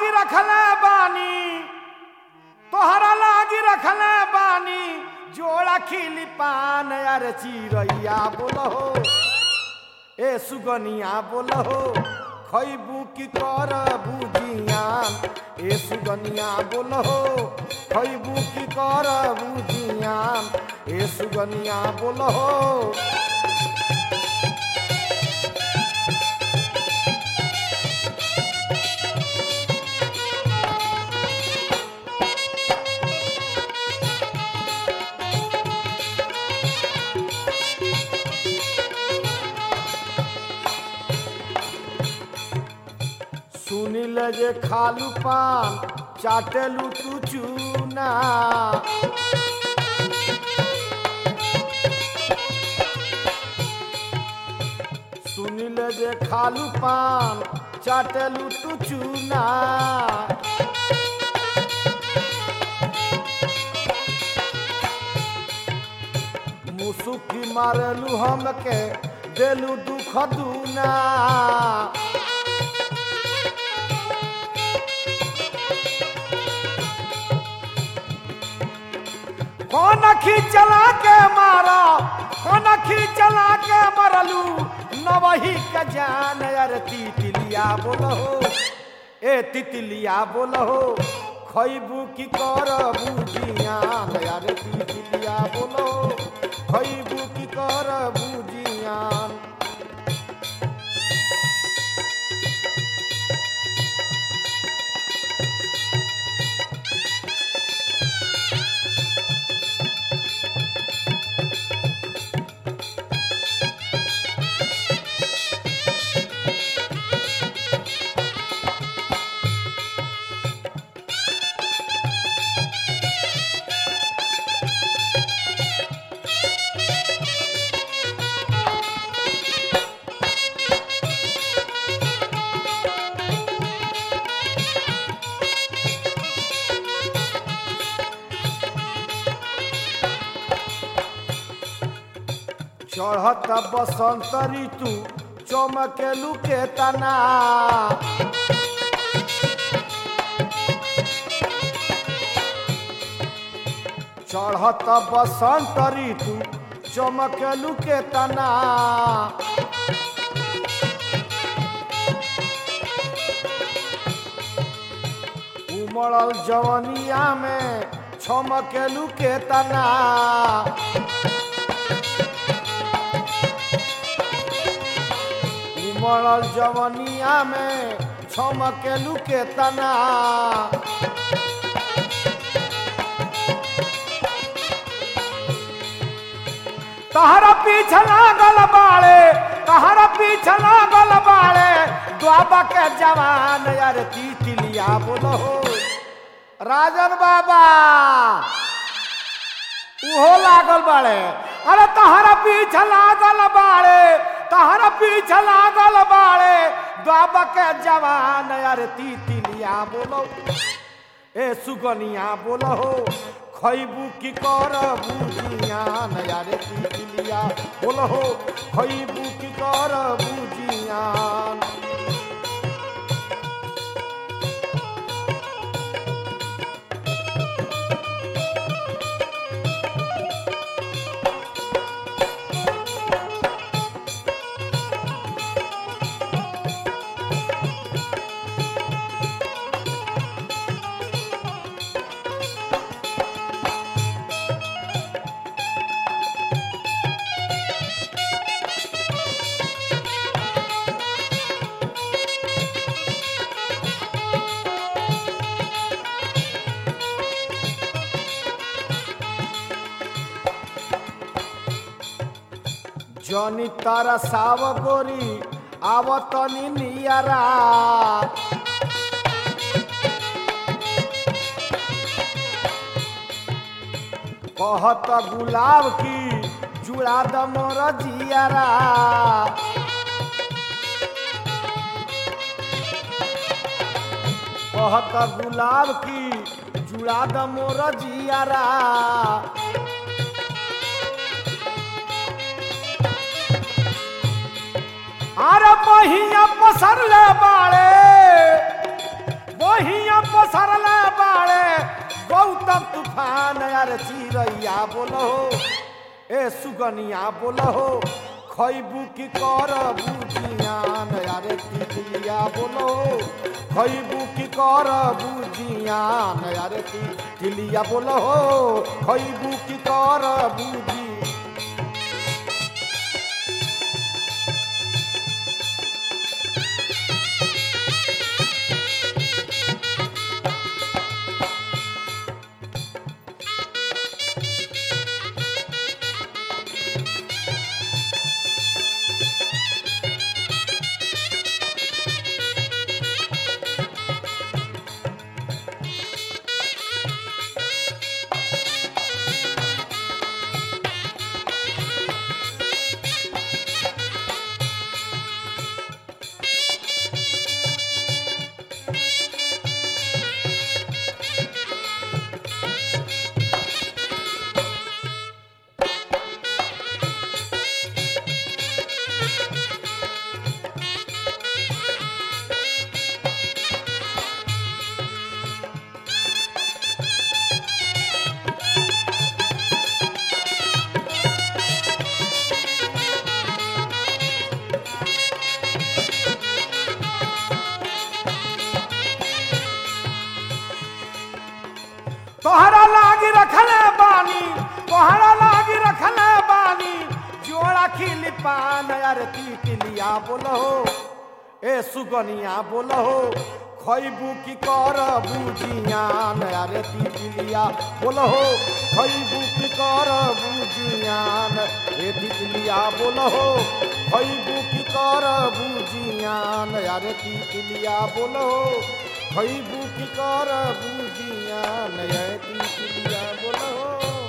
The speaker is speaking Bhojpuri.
लागी रखले बानी तोहरा लागी रखले बानी जोड़ा खिली पान यार चिड़ैया बोलो ए सुगनिया बोलो खैबू की कर बुझियान ए सुगनिया बोलो खैबू की कर बुझियान ए सुगनिया बोलो सुनिल जे खालू पान चाटेलू तू चूना सुनिल जे खालू पान चाटेलू तू चूना मुसुकी मारेलू हमके देलू दुख दूना कौन चला के मारा कौन चला के मरलू नवही के जान अरे तितलिया बोलो ए तितलिया बोलो खैबू की कर बुझियान अरे तितलिया बोलो खैबू की कर बुझियान चढ़त बसंत ऋतु चमकेलू के तना चढ़त बसंत ऋतु चमकेलू के तना उमड़ल जवनिया में छमकेलू के तना उमड़ल जवनिया में छमकेलू के तना तहरा पीछे लागल बाड़े तहरा पीछे लागल बाड़े द्वाबा के जवान यार तितलिया बोलो राजन बाबा उहो लागल बाड़े अरे तहरा पीछे लागल बाड़े तहरा पीछे लागल बाड़े द्वाबा के जवान यार तितलिया बोलो ए सुगनिया बोलो खैबू की कर बुझियान यारे तितलिया बोलो खैबू की कर बुझियान जनी तारा साव गोरी आवतनी नियरा कहत गुलाब की जुड़ा द मोर जियारा कहत गुलाब की जुड़ा द मोर जियारा अरे बहिया पसरले बाड़े बहिया यार चिरैया बोलो ए सुगनिया बोलो खैबू की कर बुझियान यारे तितलिया बोलो खैबू की कर बुझियान यारे तितलिया बोलो खैबू की कर बुझी तोहरा लागी रखले बानी तोहरा लागी रखले बानी जोड़ा खिली पान यार तितलिया बोलो ए सुगनिया बोलो खैबू की कर बुझियान यार तितलिया बोलो खैबू की कर बुझियान ए तितलिया बोलो खैबू की कर बुझियान यार तितलिया बोलो खैबू की कर बुझियान यार तितलिया बोलो